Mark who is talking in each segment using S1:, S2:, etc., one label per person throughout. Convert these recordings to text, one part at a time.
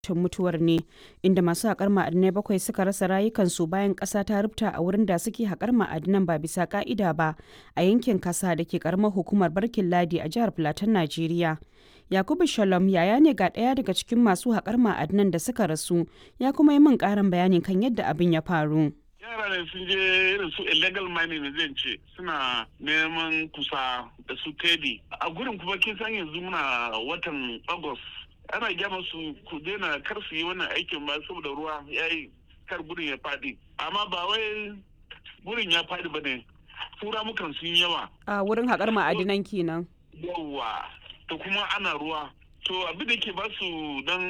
S1: tun mutuwar ne inda masu haƙar ma'adinai bakwai suka rasa rayukansu bayan ƙasa ta rubta a wurin da suke haƙar ma'adinan ba bisa ƙa'ida ba a yankin kasa da ke ƙaramar hukumar barkin ladi a jihar Filatin Najeriya. Yakubu Shalom yaya ne ga ɗaya daga cikin masu haƙar ma'adinan da suka rasu ya kuma yi min ƙarin bayani kan yadda abin ya faru.
S2: yara ne sun je irin su illegal mining zan ce suna neman kusa da su tedi a gurin kuma kin san yanzu muna watan august ana gyama su ku daina kar su yi wannan aikin ba saboda ruwa ya yi kar gurin ya fadi amma ba wai gurin ya fadi ba ne tura mukan sun yawa
S1: A wurin haƙar ma'adinan kenan.
S2: yawa to kuma ana ruwa to abin da ke ba su dan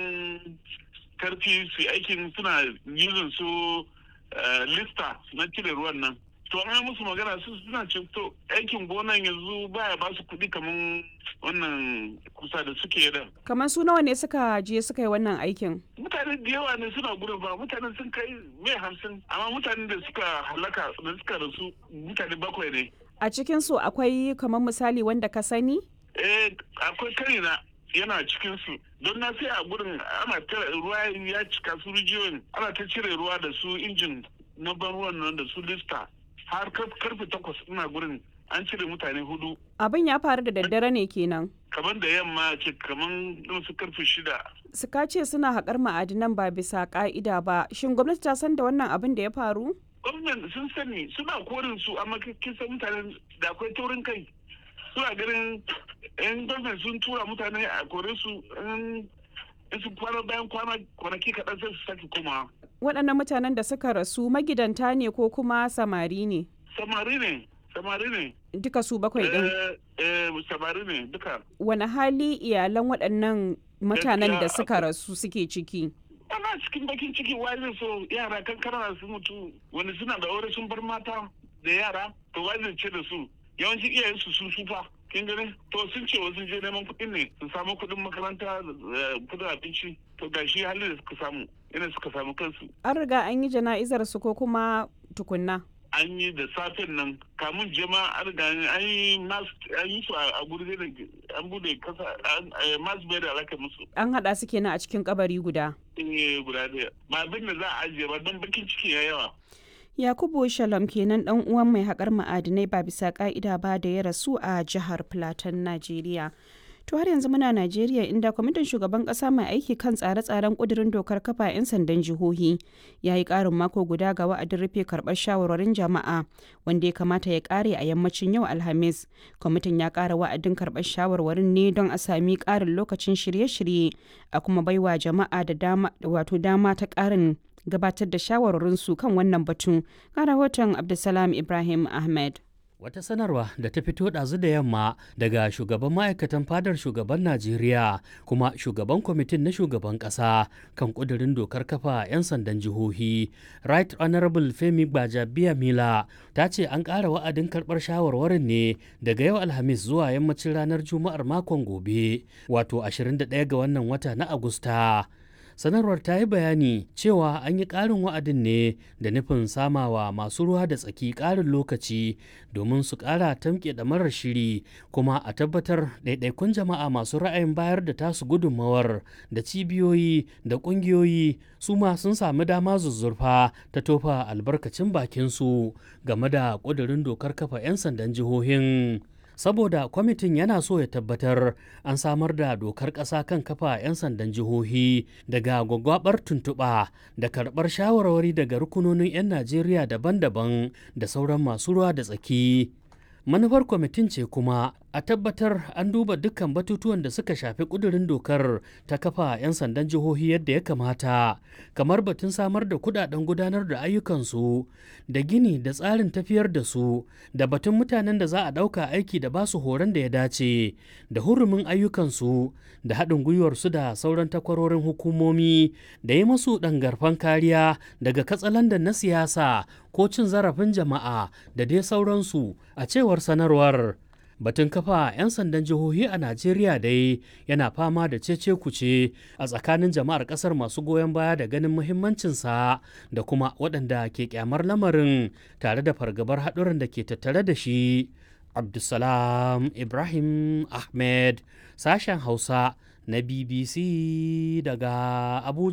S2: karfi su yi aikin suna using su eh, lista na cire ruwan nan to an yi musu magana su suna ce to aikin gonan yanzu baya ba su kuɗi kamar wannan kusa da suke da
S1: Kamar su nawa ne suka je suka yi wannan aikin?
S2: mutane da yawa ne suna gudun ba mutane sun kai mai hamsin amma mutanen da suka halaka da suka rasu mutane bakwai ne
S1: A cikinsu akwai kamar misali wanda ka sani?
S2: eh akwai karina yana cikin su don na sai a gurin ana ta ruwa ya cika su rijiyoyin ana ta cire ruwa da su injin na ban ruwan nan da su lista har kar- karfe takwas ina gurin an cire mutane hudu
S1: Abin ya faru da daddare ne kenan.
S2: kamar da yamma ce kamar irin su karfe shida
S1: Suka ce suna haƙar ma'adinan ba bisa ƙa'ida ba. Shin gwamnati ta san da wannan abin da ya faru?
S2: gwamnan sun sani suna korin su amma kin san mutanen da akwai taurin kai suna ganin yan gwamnati sun tura mutane a kore su in in su kwana bayan kwana kwanaki kaɗan sai su sake komawa
S1: Waɗannan mutanen da suka rasu magidanta ne ko kuma samari ne?
S2: samari ne samari ne
S1: Duka su bakwai ɗin.
S2: eh eh samari ne duka
S1: Wani hali iyalan waɗannan mutanen da
S2: Gaskiya
S1: suka rasu suke ciki?
S2: ana cikin bakin ciki wai zai so yara kankana su mutu wani suna da aure sun bar mata da yara to wai zai ce da su yawanci iyayen su sun sufa kin gani to sun ce wasu je neman kuɗin ne su samu kuɗin makaranta eh, kuɗin abinci to gashi halin da suka samu ina suka samu kansu
S1: An riga an yi jana'izar su ko kuma tukunna?
S2: an yi da safen nan kamun jema an riga an yi mas an yi su a a guri da an bude kasa an- eh, mas bai da alaka musu
S1: An haɗa su kenan a cikin kabari guda.
S2: eh guda ɗaya ba abin da za a ajiye ba don bakin ciki ya yawa
S1: Yakubu Shalom kenan ɗan uwan mai haƙar ma'adinai ba bisa ƙa'ida ba da ya rasu a jihar Plateau, Najeriya. To har yanzu muna Najeriya inda kwamitin shugaban ƙasa mai aiki kan tsare-tsaren ƙudurin dokar kafa 'yan sandan jihohi ya yi ƙarin mako guda ga wa'adin rufe karɓar shawarwarin jama'a wanda ya kamata ya ƙare a yammacin yau Alhamis. Kwamitin ya ƙara wa'adin karɓar shawarwarin ne don a sami ƙarin lokacin shirye-shirye a kuma baiwa jama'a da dama wato dama ta ƙarin gabatar da shawarwarinsu kan wannan batun ga rahoton abdulsalam ibrahim ahmed
S3: Wata sanarwa da ta fito ɗazu da yamma daga shugaban ma'aikatan fadar shugaban Najeriya kuma shugaban kwamitin na shugaban ƙasa kan ƙudurin dokar kafa 'yan sandan jihohi. Right Honorable Femi Gbajabiya Mila ta ce an ƙara wa'adin karɓar shawarwarin ne daga yau Alhamis zuwa yammacin ranar Juma'ar makon gobe, wato 21 ga wannan wata na Agusta. sanarwar ta yi bayani cewa an yi ƙarin wa'adin ne da nufin samawa masu ruwa da tsaki ƙarin lokaci domin su ƙara tamke da marar shiri kuma a tabbatar ɗaiɗaikun jama'a masu ra'ayin bayar da tasu gudunmawar da cibiyoyi da ƙungiyoyi su ma sun sami dama zuzzurfa ta tofa albarkacin bakinsu game da ƙudurin dokar kafa 'yan sandan jihohin saboda kwamitin yana so ya tabbatar an samar da dokar ƙasa kan kafa 'yan sandan jihohi daga gwagwabar tuntuɓa da karɓar shawarwari daga rukunonin 'yan najeriya daban-daban da sauran masu ruwa da tsaki manufar kwamitin ce kuma a tabbatar an duba dukkan batutuwan da suka shafi kudurin dokar ta kafa 'yan sandan jihohi yadda ya kamata kamar batun samar da kudaden gudanar da ayyukansu da gini da tsarin tafiyar da su da batun mutanen da za a ɗauka aiki da basu horon da ya dace da hurumin ayyukansu da haɗin gwiwarsu da sauran takwarorin hukumomi da yi masu ɗangarfan kariya daga katsalandan na siyasa ko cin zarafin jama'a da dai sauransu a cewar sanarwar batun kafa 'yan sandan jihohi a najeriya dai yana fama da cece kuce a tsakanin jama'ar kasar masu goyon baya da ganin muhimmancinsa da kuma waɗanda ke kyamar lamarin tare da fargabar haɗuran da ke tattare da shi abdulsalam ibrahim ahmed sashen hausa na BBC daga Abuja.